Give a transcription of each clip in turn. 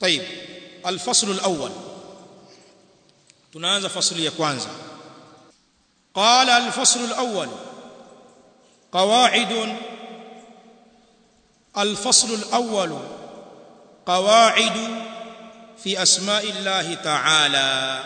طيب الفصل الأول tunaanza fasli ya kwanza قال الفصل الأول قواعد الفصل الأول قواعد في أسماء الله تعالى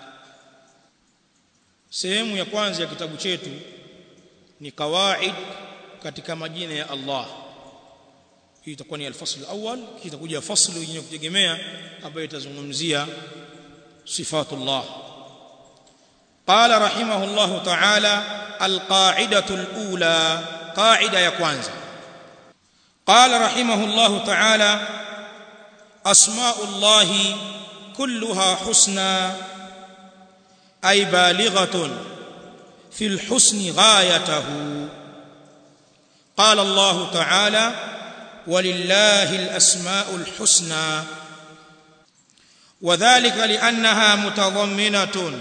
sehemu ya kwanza ya kitabu chetu ni kawaid katika majina ya Allah hii itakuwa ni al-fasl al-awwal kitakuja faslu yenye kutegemea ambayo itazungumzia sifatullah قال رحمه الله تعالى القاعدة الأولى قاعدة يا كwanza قال رحمه الله تعالى أسماء الله كلها حسنى أي بالغة في الحسن غايته قال الله تعالى ولله الأسماء الحسنى وذلك لأنها متضمنة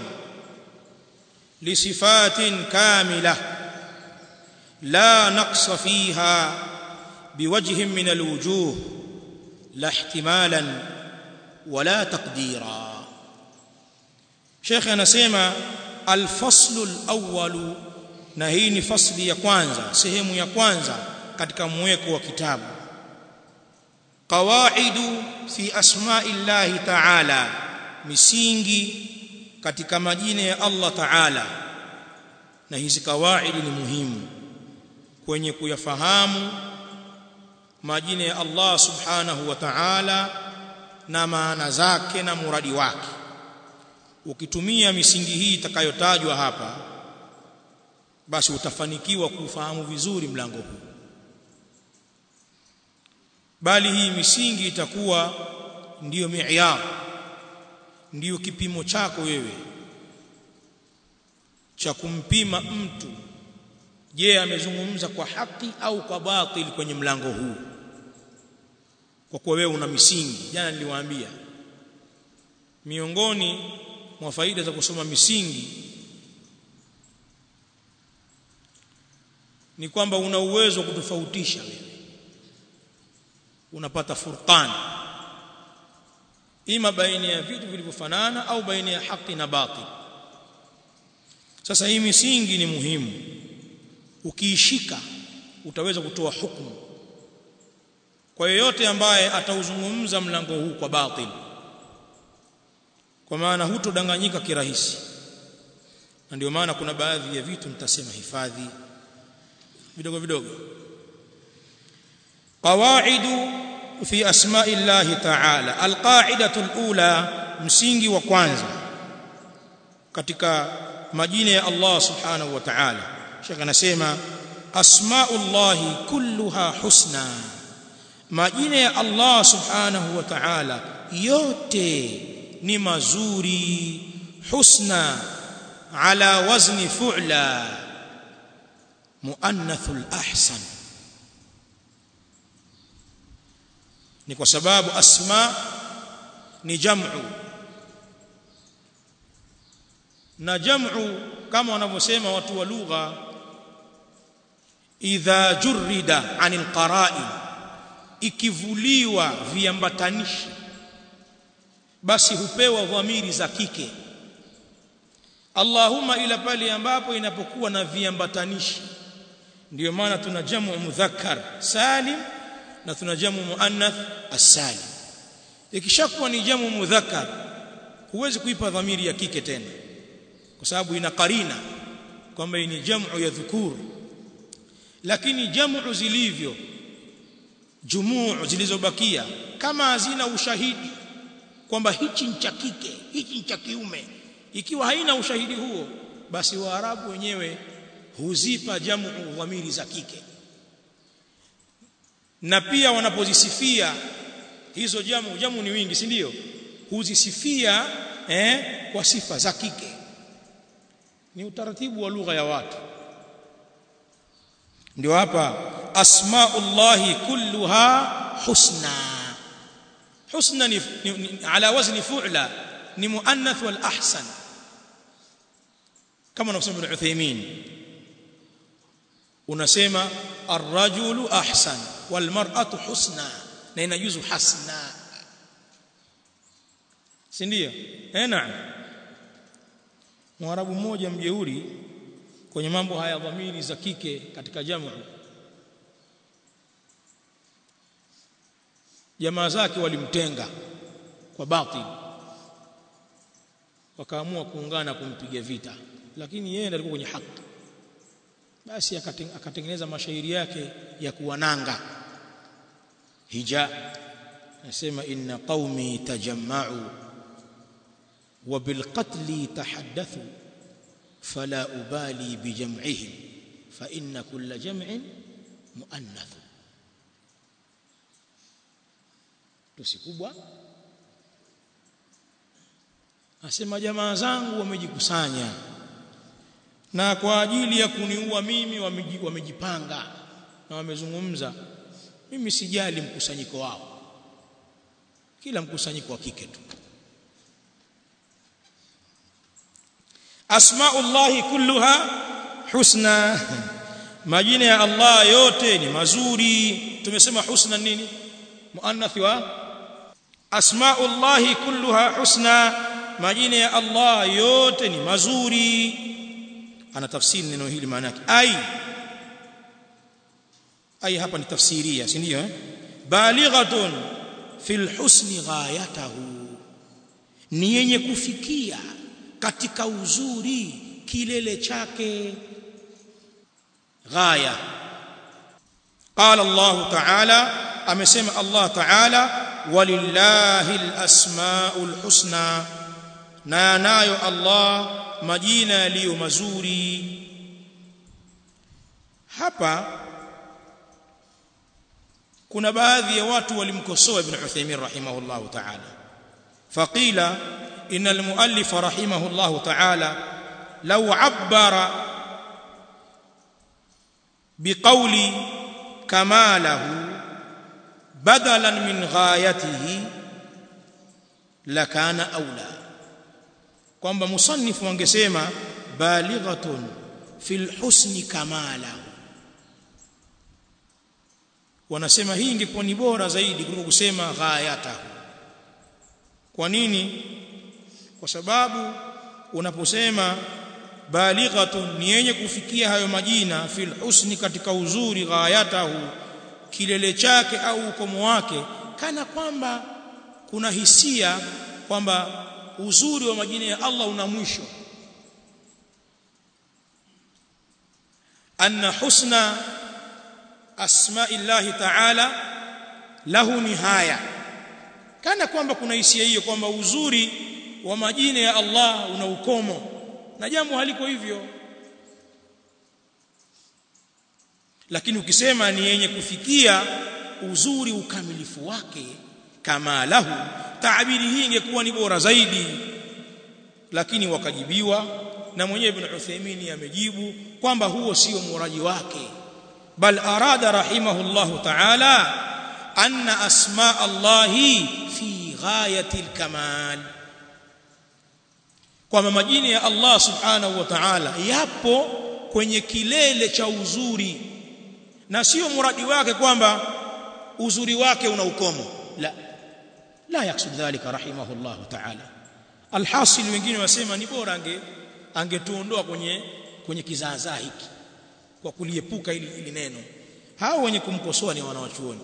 لصفات كاملة لا نقص فيها بوجه من الوجوه لا احتمالا ولا تقديرا شيخ anasema الفصل الأول na hii ni fasli ya kwanza sehemu ya kwanza katika mweko wa kitabu qawaidu fi asma'illahi ta'ala misingi katika majina ya Allah ta'ala na hizi kawaidi ni muhimu kwenye kuyafahamu majina ya Allah subhanahu wa ta'ala na maana zake na muradi wake ukitumia misingi hii itakayotajwa hapa basi utafanikiwa kufahamu vizuri mlango huu bali hii misingi itakuwa ndiyo mi'yar ndiyo kipimo chako wewe cha kumpima mtu je amezungumza kwa haki au kwa batili kwenye mlango huu kwa kuwa wewe una misingi jana niliwaambia miongoni mwa faida za kusoma misingi ni kwamba una uwezo wa kutofautisha wewe unapata furqan ima baina ya vitu vilivyofanana au baina ya haki na batil sasa hii misingi ni muhimu ukiishika utaweza kutoa hukumu kwa yeyote ambaye atauzungumza mlango huu kwa batil kwa maana hutodanganyika kirahisi na ndio maana kuna baadhi ya vitu nitasema hifadhi vidogo vidogo qawaidu fi asma'i llahi ta'ala alqa'idatu alula msingi wa kwanza katika majina ya Allah subhanahu wa ta'ala Sheikh anasema asma'u llahi kulluha husna majina ya Allah subhanahu wa ta'ala yote ni mazuri husna ala wazni fu'la muannathul ahsan ni kwa sababu asma ni jam'u na jam'u kama wanavyosema watu wa lugha idha jurida anil qara'in ikivuliwa viambatanishi basi hupewa dhamiri za kike Allahumma ila pale ambapo inapokuwa na viambatanishi ndiyo maana tuna jamu mudhakkar salim na tuna jamu muannath as-salim ikishakuwa ni jamu mudhakkar huwezi kuipa dhamiri ya kike tena kwa sababu ina karina kwamba ni jamu ya dhukur lakini jamu zilivyo jumuu zilizobakia kama hazina ushahidi kwamba hichi ni cha kike hichi ni cha kiume ikiwa haina ushahidi huo basi waarabu wenyewe huzipa jamu dhamiri za kike na pia wanapozisifia hizo jamu jamu ni wingi si ndio huzisifia eh, kwa sifa za kike ni utaratibu wa lugha ya watu ndio hapa asmaullahi kulluha husna husna ni, ni, ni ala wazni fu'la ni muannath wal ahsan kama anavyosema Ibn Uthaymeen unasema ar-rajulu ahsan wal mar'atu husna na inajuzu hasna si ndio eh naam mwarabu mmoja mjeuri kwenye mambo haya dhamiri za kike katika jamu jamaa zake walimtenga kwa batil wakaamua kuungana kumpiga vita lakini yeye ndiye alikuwa kwenye haki basi akatengeneza mashairi yake ya kuwananga hija nasema inna qaumi tajamma'u wa bil qatli tahaddathu fala ubali bi jam'ihim fa inna kulla jam'in muannath tusi kubwa asema jamaa zangu wamejikusanya na kwa ajili ya kuniua mimi wamejipanga na wamezungumza mimi sijali mkusanyiko wao kila mkusanyiko wa kike tu asmaullahi kulluha husna majina ya Allah yote ni mazuri tumesema husna nini muannath wa asmaullahi kulluha husna majina ya Allah yote ni mazuri ana tafsiri neno hili maana yake ai ai hapa ni tafsiria si ndio eh balighatun fil husni ghayatahu ni yenye kufikia katika uzuri kilele chake ghaya qala Allah ta'ala amesema Allah ta'ala walillahi alasmaul husna na nayo Allah majina yaliyo mazuri hapa kuna baadhi ya watu walimkosoa ibn Uthaymeen rahimahullah ta'ala faqila ان المؤلف رحمه الله تعالى لو عبر بقول كماله بدلا من غايته لكان اولى kwamba musannifu angesema balighatun fil husni kamala wanasema hii ingekuwa ni bora zaidi kuliko kusema ghayatahu kwa nini kwa sababu unaposema balighatun ni yenye kufikia hayo majina fil husni katika uzuri ghayatahu kilele chake au ukomo wake kana kwamba kuna hisia kwamba uzuri wa majina ya Allah una mwisho anna husna asma'illahi ta'ala lahu nihaya kana kwamba kuna hisia hiyo kwamba uzuri wa majina ya Allah una ukomo na jambo haliko hivyo lakini ukisema ni yenye kufikia uzuri ukamilifu wake kama lahu taabiri hii ingekuwa ni bora zaidi lakini wakajibiwa na mwenyewe ibn Uthaymeen amejibu kwamba huo sio muraji wake bal arada rahimahullah ta'ala anna asma Allahi fi ghayati al-kamal kwamba majina ya Allah subhanahu wa ta'ala yapo kwenye kilele cha uzuri na sio muradi wake kwamba uzuri wake una ukomo la la yaksud dhalika rahimahullah ta'ala alhasil wengine wasema ni bora ange angetuondoa kwenye kwenye kizaazaa hiki kwa kuliepuka ili, ili neno hao wenye kumkosoa ni wanawachuoni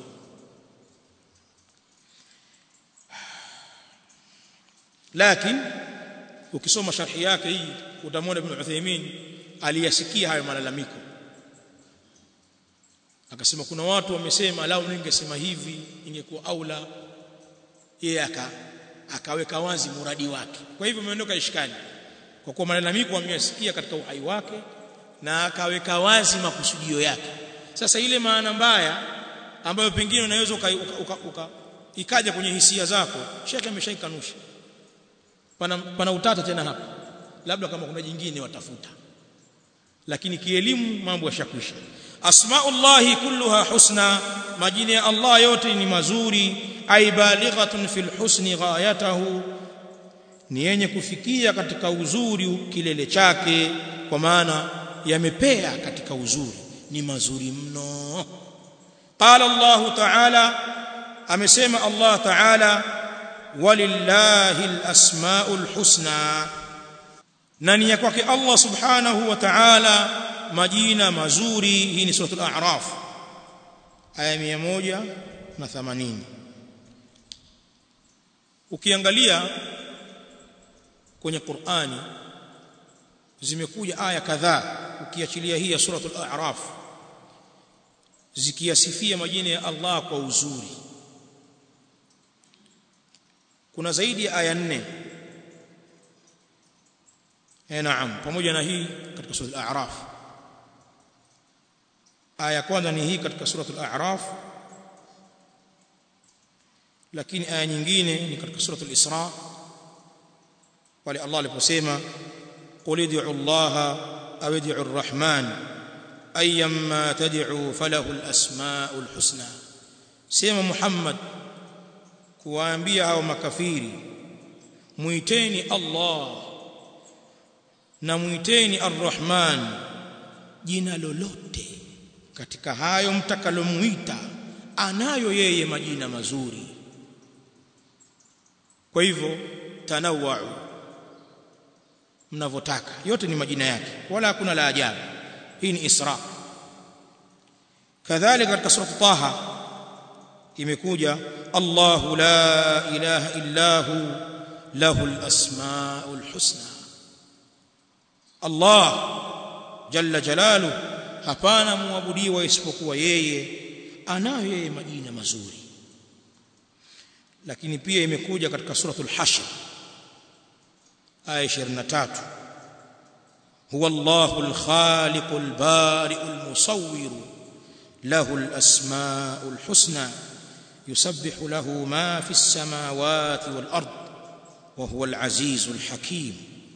lakini ukisoma sharhi yake hii utamwona ibn Uthaymeen aliyasikia hayo malalamiko akasema kuna watu wamesema lao ningesema hivi ingekuwa aula yeye aka akaweka wazi muradi wake kwa hivyo umeondoka ishkali kwa kuwa malalamiko ameyasikia katika uhai wake na akaweka wazi makusudio yake sasa ile maana mbaya ambayo pengine unaweza uka, uka, uka, ikaja kwenye hisia zako shekhe ameshaikanusha pana, pana utata tena hapa labda kama kuna jingine watafuta lakini kielimu mambo yashakwisha asmaullahi kulluha husna majina ya Allah yote ni mazuri ay balighatun fil husni ghayatahu ni yenye kufikia katika uzuri kilele chake kwa maana yamepea katika uzuri ni mazuri mno qala Allah ta'ala amesema Allah ta'ala walillahi alasmaul husna na ni kwake Allah subhanahu wa ta'ala majina mazuri hii ni suratul a'raf aya 180 ukiangalia kwenye Qur'ani zimekuja aya kadhaa ukiachilia hii ya suratul a'raf zikiyasifia majina ya Allah kwa uzuri kuna zaidi ya aya nne eh naam pamoja na hii katika sura al-a'raf aya kwanza ni hii katika sura al-a'raf lakini aya nyingine ni katika sura al-isra pale Allah aliposema qul ud'u Allah aw ud'u ar-rahman ayyamma tad'u falahu al-asma'ul husna sema Muhammad kuwaambia hao makafiri muiteni Allah na muiteni Ar-Rahman jina lolote katika hayo mtakalomuita anayo yeye majina mazuri kwa hivyo tanawau mnavyotaka yote ni majina yake wala hakuna la ajabu hii ni Isra kadhalika katika sura Taha imekuja Allahu la ilaha illa hu lahu al-asmaul husna Allah jalla jalalu hapana muabudiwa isipokuwa yeye anayo yeye majina mazuri lakini pia imekuja katika suratul hashr aya 23 huwa Allahul khaliqul bari'ul musawwir له الأسماء الحسنى يسبح له ما في السماوات والأرض وهو العزيز الحكيم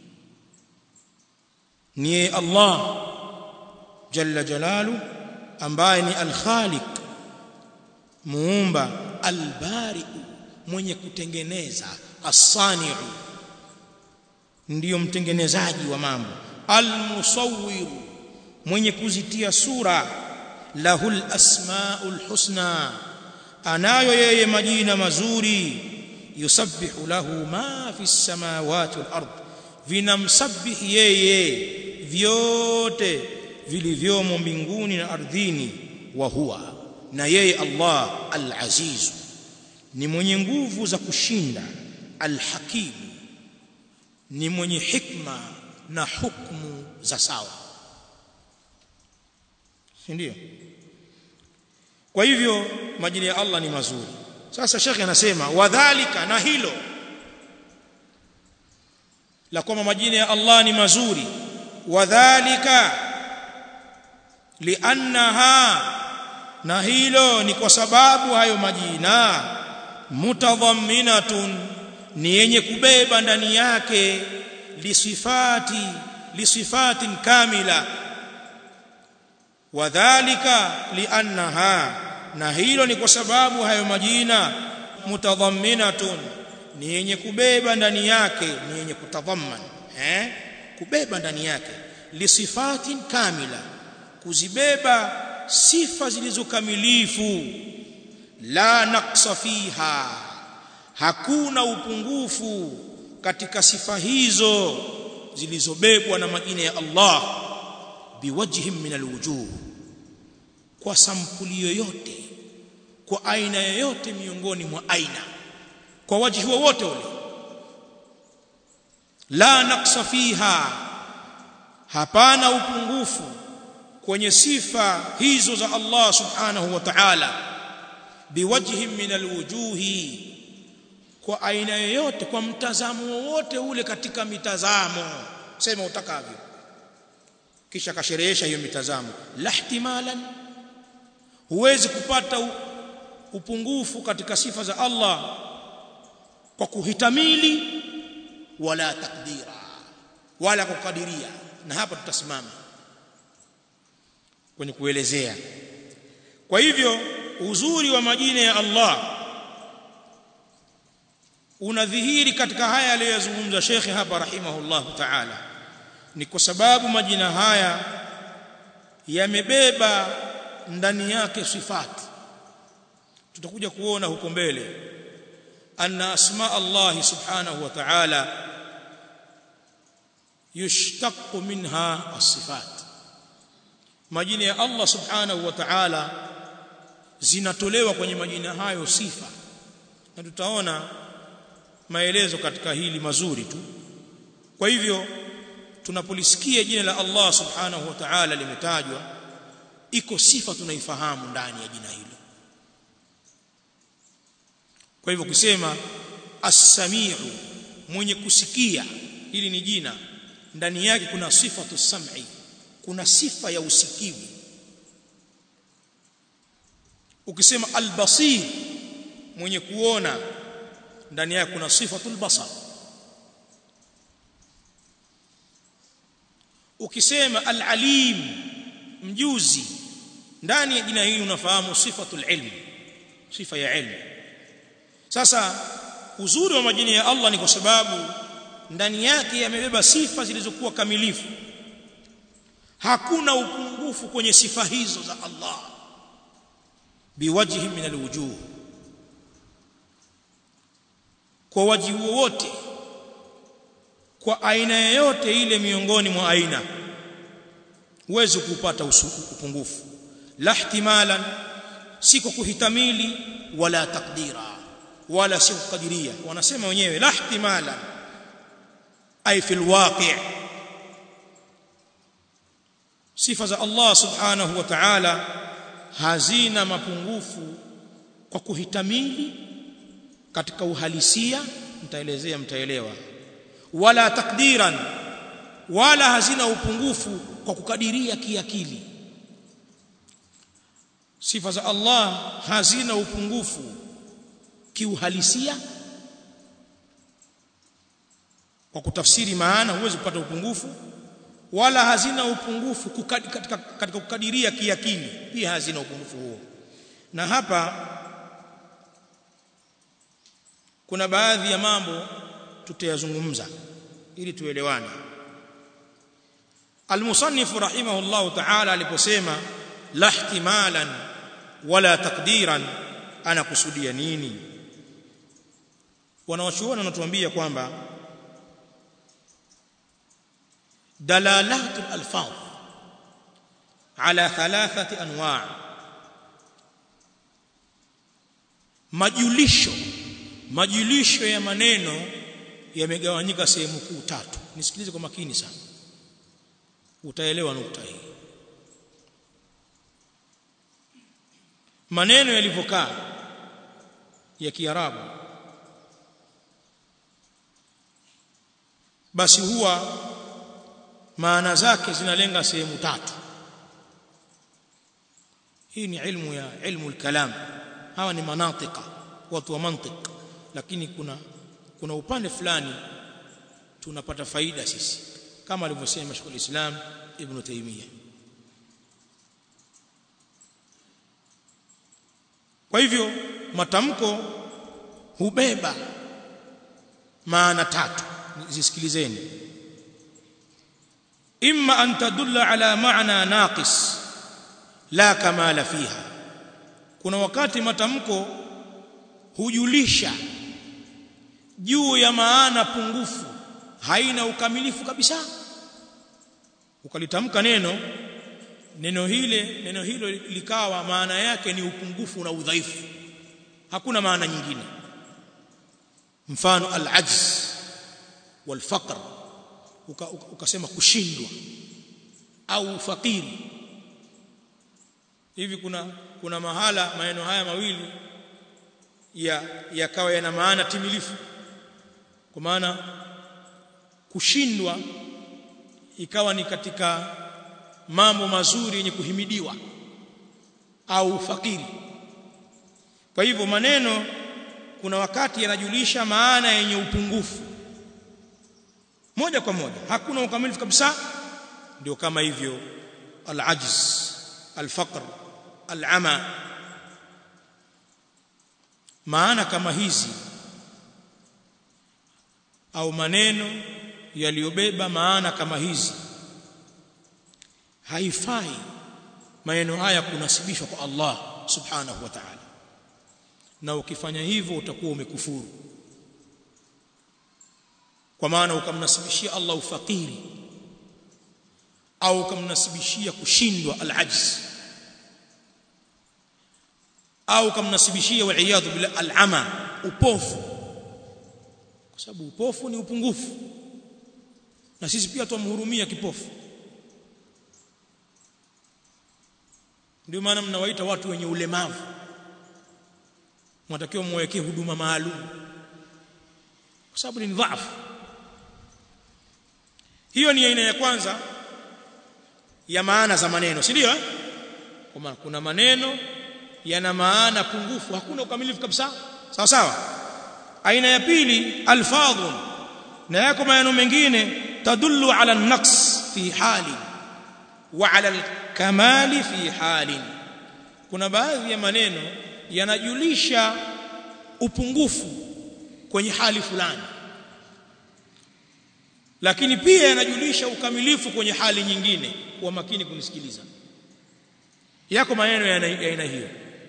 ni Allah jalla jalalu ambaye ni al-Khaliq muumba al-Bari mwenye kutengeneza as-Sani'u ndiyo mtengenezaji wa mambo al-Musawwir mwenye kuzitia sura lahul asmaul husna anayo yeye majina mazuri yusabbihu lahu ma fi samawati wal ard vinamsabihi yeye vyote vilivyomo mbinguni na ardhini wa huwa na yeye Allah al-aziz ni mwenye nguvu za kushinda al-hakim ni mwenye hikma na hukumu za sawa si ndio kwa hivyo majina ya Allah ni mazuri sasa shekhe anasema wadhalika na hilo la kwamba majina ya Allah ni mazuri wadhalika liannaha na hilo ni kwa sababu hayo majina mutadhamminatun ni yenye kubeba ndani yake lisifati lisifatin kamila wadhalika liannaha na hilo ni kwa sababu hayo majina mutadhamminatun ni yenye kubeba ndani yake ni yenye kutadhamman eh kubeba ndani yake lisifatin kamila kuzibeba sifa zilizokamilifu la naqsa fiha hakuna upungufu katika sifa hizo zilizobebwa na majina ya Allah biwajhin min alwujuh kwa sampuli yoyote kwa aina yoyote miongoni mwa aina kwa wajihi wowote ule la naqsa fiha hapana upungufu kwenye sifa hizo za Allah subhanahu wa ta'ala biwajhin min alwujuhi kwa aina yoyote kwa mtazamo wowote ule katika mitazamo sema utakavyo kisha kasherehesha hiyo mitazamo la ihtimalan huwezi kupata upungufu katika sifa za Allah kwa kuhitamili wala takdira wala kukadiria na hapa tutasimama kwenye kuelezea kwa hivyo uzuri wa majina ya Allah unadhihiri katika haya aliyozungumza Sheikh hapa rahimahullahu ta'ala ni kwa sababu majina haya yamebeba ndani yake sifati tutakuja kuona huko mbele anna asma Allah subhanahu wa ta'ala yushtaqu minha as-sifat majina ya Allah subhanahu wa ta'ala zinatolewa kwenye majina hayo sifa na tutaona maelezo katika hili mazuri tu kwa hivyo tunapolisikia jina la Allah subhanahu wa ta'ala limetajwa iko sifa tunaifahamu ndani ya jina hilo kwa hivyo kusema as-sami'u mwenye kusikia hili ni jina ndani yake kuna sifatu sam'i kuna sifa ya usikivu ukisema al-basir mwenye kuona ndani yake kuna sifatul basar ukisema al-alim mjuzi ndani ya jina hili unafahamu sifatul ilm sifa ya ilmu sasa uzuri wa majina ya Allah ni kwa sababu ndani yake yamebeba sifa zilizokuwa kamilifu hakuna upungufu kwenye sifa hizo za Allah biwajhi min alwujuh kwa wajibu wote kwa aina yoyote ile miongoni mwa aina huwezi kupata upungufu la ihtimalan si kwa kuhitamili wala takdira wala si kukadiria wanasema wenyewe la ihtimalan ay fil waqi' sifa za Allah subhanahu wa ta'ala hazina mapungufu kwa kuhitamili katika uhalisia mtaelezea mtaelewa wala takdiran wala hazina upungufu kwa kukadiria kiakili sifa za Allah hazina upungufu kiuhalisia kwa kutafsiri maana huwezi kupata upungufu wala hazina upungufu kukadi, katika, katika kukadiria kiakili pia hazina upungufu huo na hapa kuna baadhi ya mambo tutayazungumza ili tuelewane المصنف رحمه الله تعالى aliposema la ihtimalan wala takdiran anakusudia nini wanawachuoni wanatuambia kwamba dalalatu alfaz ala thalathati anwa' majulisho majulisho ya maneno yamegawanyika sehemu kuu tatu nisikilize kwa makini sana utaelewa nukta hii maneno yalivyokaa ya kiarabu basi huwa maana zake zinalenga sehemu tatu hii ni ilmu ya ilmu al-kalam hawa ni manatika watu wa mantiq lakini kuna kuna upande fulani tunapata faida sisi kama alivyosema Sheikh al-Islam Ibn Taymiyyah kwa hivyo matamko hubeba maana tatu zisikilizeni imma an tadulla ala maana naqis la kamala fiha kuna wakati matamko hujulisha juu ya maana pungufu haina ukamilifu kabisa ukalitamka neno neno hile neno hilo likawa maana yake ni upungufu na udhaifu hakuna maana nyingine mfano al-ajz wal-faqr ukasema kushindwa au fakiri hivi kuna kuna mahala maneno haya mawili ya yakawa yana maana timilifu kwa maana kushindwa ikawa ni katika mambo mazuri yenye kuhimidiwa au fakiri kwa hivyo maneno kuna wakati yanajulisha maana yenye upungufu moja kwa moja hakuna ukamilifu kabisa ndio kama hivyo al-ajz al-faqr al-ama maana kama hizi au maneno yaliyobeba maana kama hizi haifai maneno haya kunasibishwa kwa Allah subhanahu wa ta'ala na ukifanya hivyo utakuwa umekufuru kwa maana ukamnasibishia Allah ufakiri au ukamnasibishia kushindwa al-ajz au ukamnasibishia waliyadhu bila al-ama upofu kwa sababu upofu ni upungufu na sisi pia tumhurumia kipofu ndio maana mnawaita watu wenye ulemavu mnatakiwa muwekee huduma maalum kwa sababu ni dhaifu hiyo ni aina ya kwanza ya maana za maneno si ndio kwa maana kuna maneno yana maana pungufu hakuna ukamilifu kabisa sawa sawa aina ya pili alfadhun na yako maneno mengine tadullu ala an-naqs fi hali wa ala al-kamali fi hali kuna baadhi ya maneno yanajulisha upungufu kwenye hali fulani lakini pia yanajulisha ukamilifu kwenye hali nyingine kwa makini kunisikiliza yako maneno ya aina hiyo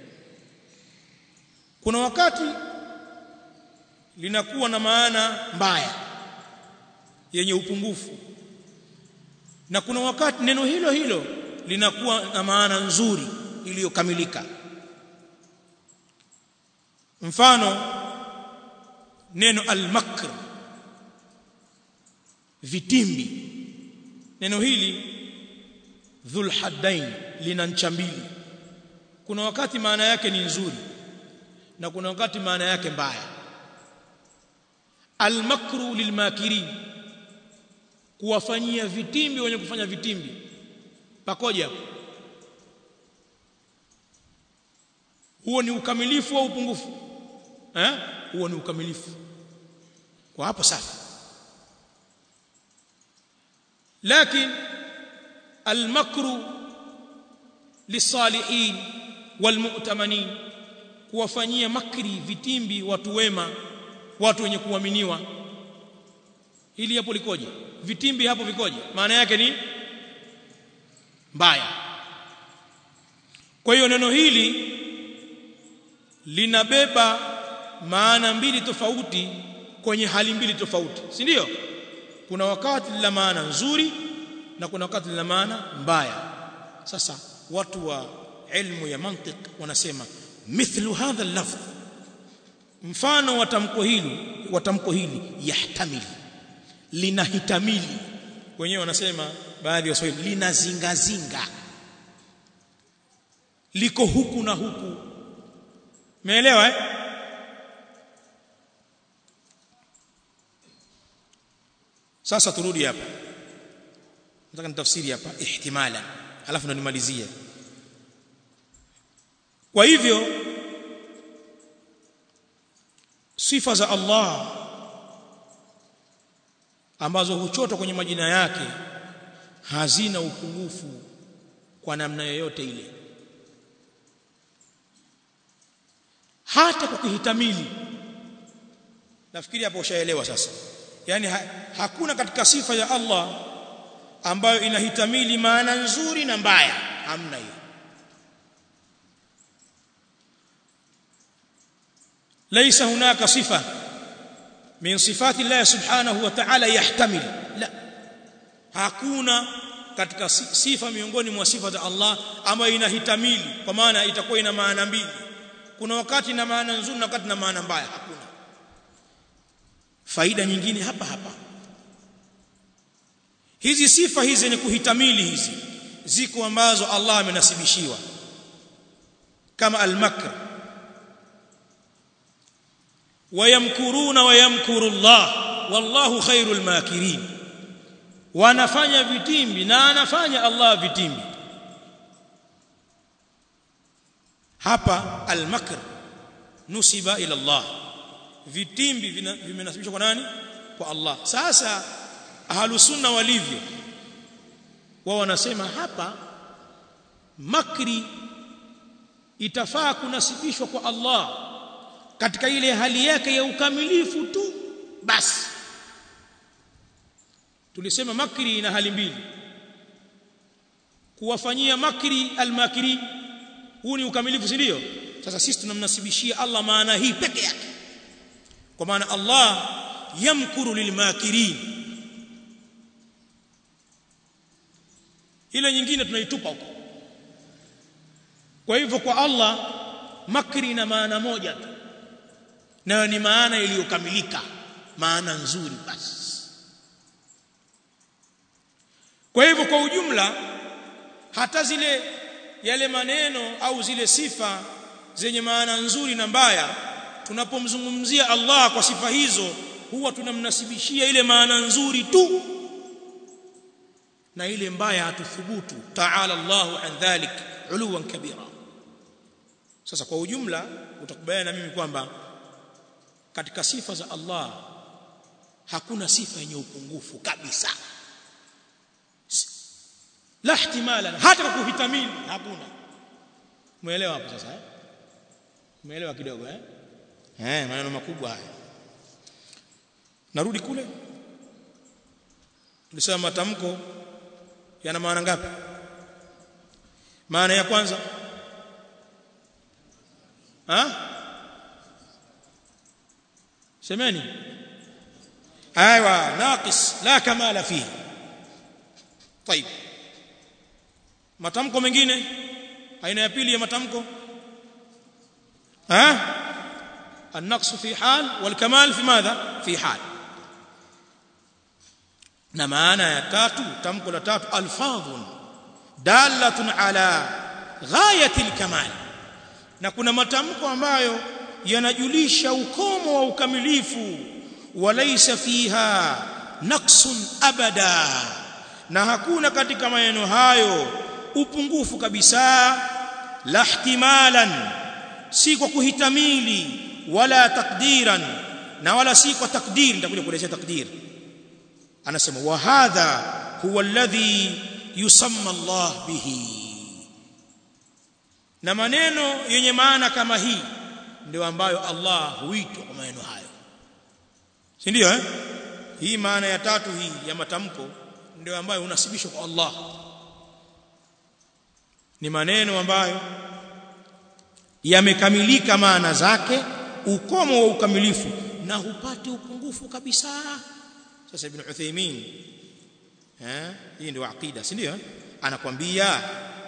kuna wakati linakuwa na maana mbaya yenye upungufu na kuna wakati neno hilo hilo linakuwa na maana nzuri iliyokamilika mfano neno al-makr vitimbi neno hili dhul haddain lina ncha mbili kuna wakati maana yake ni nzuri na kuna wakati maana yake mbaya almakru lilmakirin kuwafanyia vitimbi wenye kufanya vitimbi pakoje hapo huo ni ukamilifu au upungufu eh huo ni ukamilifu kwa hapo safi لكن المكر للصالحين والمؤتمنين kuwafanyia makri vitimbi watu wema watu wenye kuaminiwa hili hapo likoje vitimbi hapo vikoje maana yake ni mbaya kwa hiyo neno hili linabeba maana mbili tofauti kwenye hali mbili tofauti si ndio kuna wakati lina maana nzuri na kuna wakati lina maana mbaya sasa watu wa ilmu ya mantiq wanasema mithlu hadha al-lafz mfano wa tamko hili wa tamko hili yahtamili linahitamili wenyewe wanasema baadhi ya waswahili linazingazinga liko huku na huku umeelewa eh sasa turudi hapa nataka nitafsiri hapa ihtimala alafu ndo nimalizie kwa hivyo sifa za Allah ambazo huchotwa kwenye majina yake hazina upungufu kwa namna yoyote ile hata kwa kuhitamili nafikiri hapo ushaelewa sasa yani ha, hakuna katika sifa ya Allah ambayo inahitamili maana nzuri na mbaya hamna hiyo ليس هناك صفه من صفات الله سبحانه وتعالى يحتمل لا hakuna katika sifa miongoni mwa sifa za Allah ambayo inahitamili kwa maana itakuwa ina maana mbili kuna wakati na maana nzuri na wakati na maana mbaya hakuna faida nyingine hapa hapa hizi sifa hizi ni kuhitamili hizi ziko ambazo Allah amenasibishiwa kama al-makr wayamkuruna wayamkuru Allah wallahu khairul makirin wanafanya vitimbi na anafanya Allah vitimbi hapa al-makr nusiba ila Allah vitimbi vimenasibishwa kwa nani kwa Allah sasa ahlus sunna walivyo wao wanasema hapa makri itafaa kunasibishwa kwa Allah katika ile hali yake ya ukamilifu tu basi tulisema makri ina hali mbili kuwafanyia makri almakiri huu ni ukamilifu si ndio sasa sisi tunamnasibishia Allah maana hii peke yake kwa maana Allah yamkuru lilmakirin ile nyingine tunaitupa huko kwa hivyo kwa Allah makri ina maana moja tu nayo ni maana iliyokamilika maana nzuri basi kwa hivyo kwa ujumla hata zile yale maneno au zile sifa zenye maana nzuri na mbaya tunapomzungumzia Allah kwa sifa hizo huwa tunamnasibishia ile maana nzuri tu na ile mbaya hatuthubutu ta'ala Allahu an dhalik uluwan kabira sasa kwa ujumla utakubaliana na mimi kwamba katika sifa za Allah hakuna sifa yenye upungufu kabisa la ihtimala hata kwa kuhitamini hakuna umeelewa hapo sasa eh umeelewa kidogo eh eh maneno makubwa haya narudi kule tulisema matamko yana maana ngapi maana ya kwanza ha semeni ايوه ناقص لا كمال فيه طيب matamko mengine aina ya pili ya matamko ha النقص في حال والكمال في ماذا في حال na maana ya tatu tamko la tatu alfadhun dalatun ala ghayati alkamal na kuna matamko ambayo yanajulisha ukomo wa ukamilifu walaysa fiha naqsun abada na hakuna katika maneno hayo upungufu kabisa la ihtimalan si kwa kuhitamili wala takdiran na wala si kwa takdir nitakuja kuelezea takdir anasema wa hadha huwa alladhi yusamma Allah bihi na maneno yenye maana kama hii ndio ambayo Allah huitwa kwa maneno hayo si ndio eh hii maana ya tatu hii ya matamko ndio ambayo unasibishwa kwa Allah ni maneno ambayo yamekamilika maana zake ukomo wa ukamilifu na hupati upungufu kabisa sasa ibn Uthaymeen eh hii ndio aqida si ndio anakwambia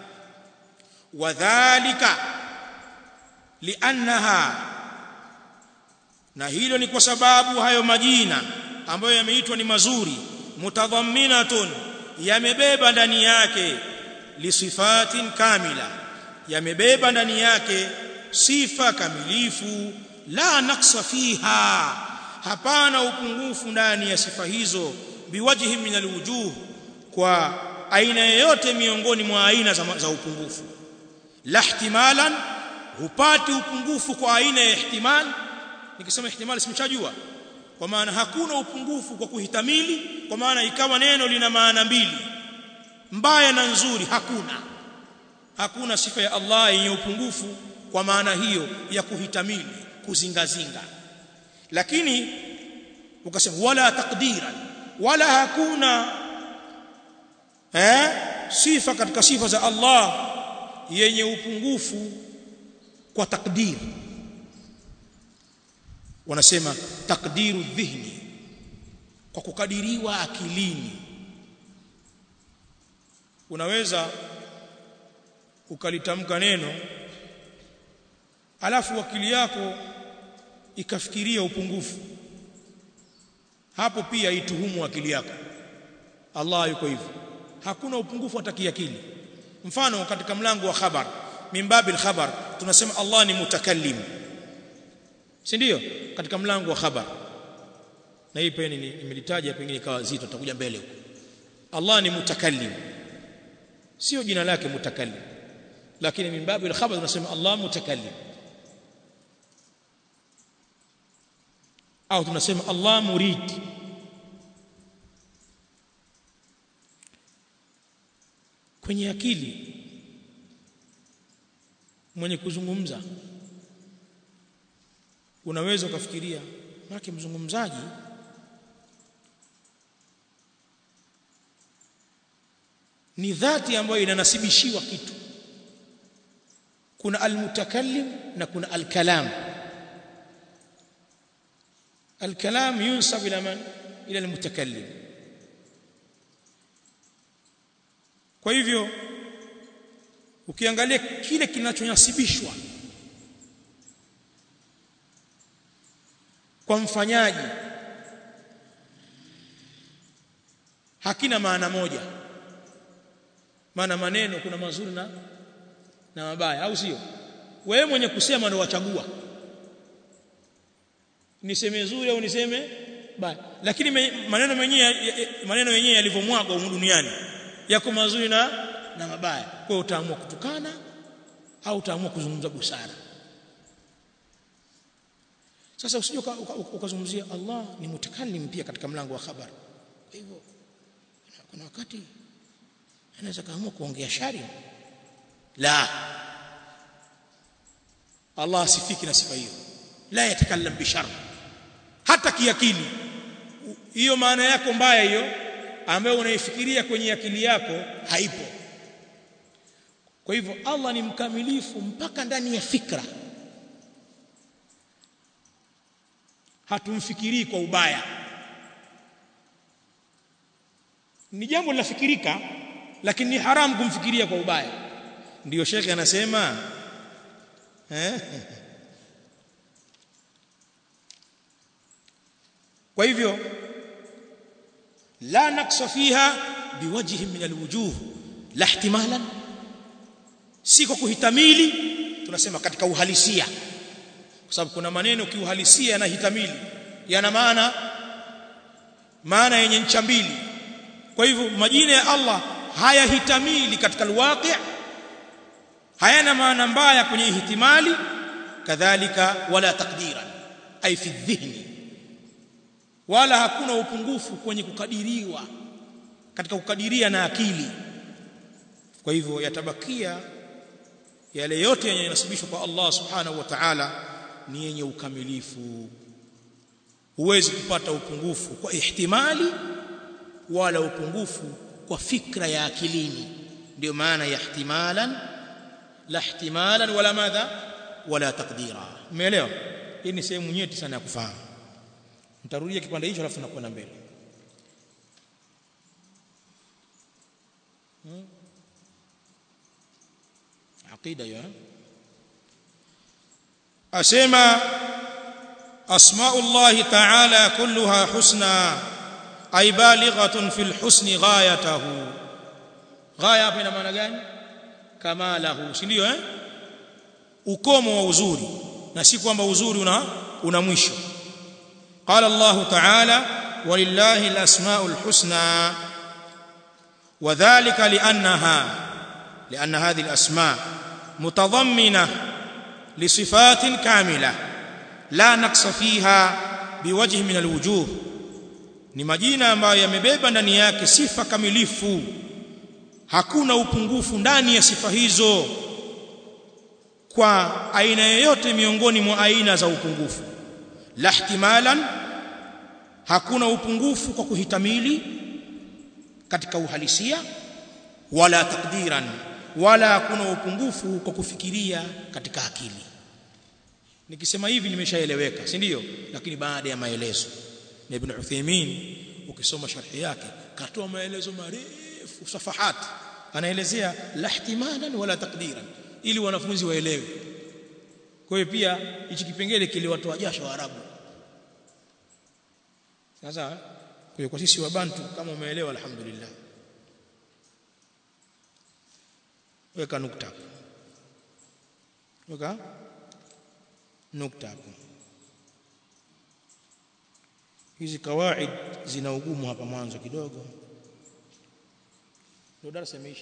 wadhālika li'annaha na hilo ni kwa sababu hayo majina ambayo yameitwa ni mazuri mutadhamminatun yamebeba ndani yake lisifatin kamila yamebeba ndani yake sifa kamilifu la naksa fiha hapana upungufu ndani ya sifa hizo biwajhi min alwujuh kwa aina yoyote miongoni mwa aina za, za upungufu la ihtimalan hupati upungufu kwa aina ya ihtimal nikisema ihtimal simchajua kwa maana hakuna upungufu kwa kuhitamili kwa maana ikawa neno lina maana mbili mbaya na nzuri hakuna hakuna sifa ya Allah yenye upungufu kwa maana hiyo ya kuhitamili kuzingazinga lakini ukasema wala takdiran wala hakuna eh sifa katika sifa za Allah yenye upungufu kwa takdir wanasema takdiru dhihni kwa kukadiriwa akilini unaweza ukalitamka neno alafu akili yako ikafikiria upungufu hapo pia ituhumu akili yako Allah yuko hivyo hakuna upungufu hata kiakili mfano katika mlango wa khabar mimbabil khabar tunasema Allah ni mutakallim si ndio katika mlango wa khabar na hii peni nimelitaja pengine ikawa zito tutakuja mbele huko Allah ni mutakallim sio jina lake mutakallim lakini mimbabil khabar tunasema Allah mutakallim au tunasema Allah murid kwenye akili mwenye kuzungumza unaweza ukafikiria maana mzungumzaji ni dhati ambayo inanasibishiwa kitu kuna almutakallim na kuna alkalam الكلام ينسب الى من الى المتكلم kwa hivyo ukiangalia kile kinachonyasibishwa kwa mfanyaji hakina maana moja maana maneno kuna mazuri na na mabaya au sio wewe mwenye kusema ndio wachagua niseme zuri au niseme baya lakini me, maneno menyewe maneno yenyewe yalivyomwagwa humu duniani yako mazuri na na mabaya kwa hiyo utaamua kutukana au utaamua kuzungumza busara sasa usije ukazungumzia Allah ni mutakallim pia katika mlango wa habari kwa hivyo kuna wakati anaweza kaamua kuongea shari la Allah asifiki na sifa hiyo la yatakallam bishar hata kiakili hiyo maana yako mbaya hiyo ambayo unaifikiria kwenye akili yako haipo kwa hivyo Allah ni mkamilifu mpaka ndani ya fikra hatumfikirii kwa ubaya ni jambo linafikirika lakini ni haramu kumfikiria kwa ubaya ndiyo shekhe anasema eh kwa hivyo la naksa fiha biwajhi min alwujuh la ihtimalan si kwa kuhitamili tunasema katika uhalisia kwa sababu kuna maneno kiuhalisia yanahitamili yana maana maana yenye ncha mbili kwa hivyo majina ya Allah hayahitamili katika alwaqi hayana maana mbaya kwenye ihtimali kadhalika wala takdiran ay fi dhihni wala hakuna upungufu kwenye kukadiriwa katika kukadiria na akili kwa hivyo yatabakia yale yote yanayonasibishwa kwa Allah subhanahu wa ta'ala ni yenye ukamilifu huwezi kupata upungufu kwa ihtimali wala upungufu kwa fikra ya akilini ndio maana ya ihtimalan la ihtimalan wala madha wala taqdira umeelewa hii ni sehemu nyeti sana ya kufahamu nitarudia kipande hicho alafu nakwenda mbele hmm? aqida ya asema asmaullah ta'ala kulluha husna ay balighatun fil husni ghayatahu ghaya hapa ina maana gani kamalahu si ndio eh ukomo wa uzuri na si kwamba uzuri una una mwisho قال الله تعالى ولله الاسماء الحسنى وذلك لانها لان هذه الاسماء متضمنه لصفات كامله لا نقص فيها بوجه من الوجوه ni majina ambayo yamebeba ndani yake sifa kamilifu hakuna upungufu ndani ya sifa hizo kwa aina yoyote miongoni mwa aina za upungufu la ihtimalan hakuna upungufu kwa kuhitamili katika uhalisia wala takdiran wala hakuna upungufu kwa kufikiria katika akili nikisema hivi nimeshaeleweka si ndio lakini baada ya maelezo na ibn Uthaymeen ukisoma sharhi yake katoa maelezo marefu safahat anaelezea la ihtimalan wala takdiran ili wanafunzi waelewe kwa hiyo pia hichi kipengele kiliwatoa jasho Waarabu sasa kwa kwa sisi wabantu kama umeelewa alhamdulillah weka nukta hapo weka nukta hapo hizi kawaid zina ugumu hapa mwanzo kidogo ndio darasa imeisha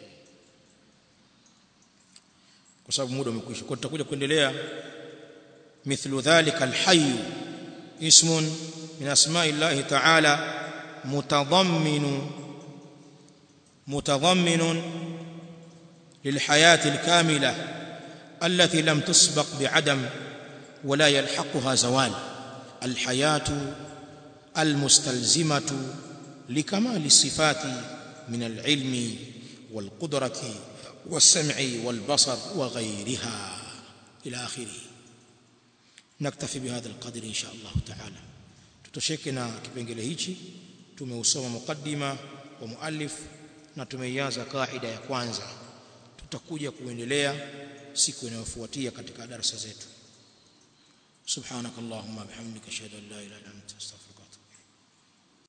kwa sababu muda umekwisha kwa tutakuja kuendelea mithlu dhalika alhayy ismun min asma'i llahi ta'ala mutadammin mutadammin للحياه الكامله التي لم تسبق بعدم ولا يلحقها زوال الحياه المستلزمه لكمال الصفات من العلم والقدره والسمع والبصر وغيرها ila akhirih naktafi bihadha alqadr insha Allah taala tutosheke na kipengele hichi tumeusoma mukaddima wa muallif na tumeianza kaida ya kwanza tutakuja kuendelea siku inayofuatia katika darasa zetu subhanakallahumma bihamdika ashhadu an la ilaha illa anta astaghfiruka wa atubu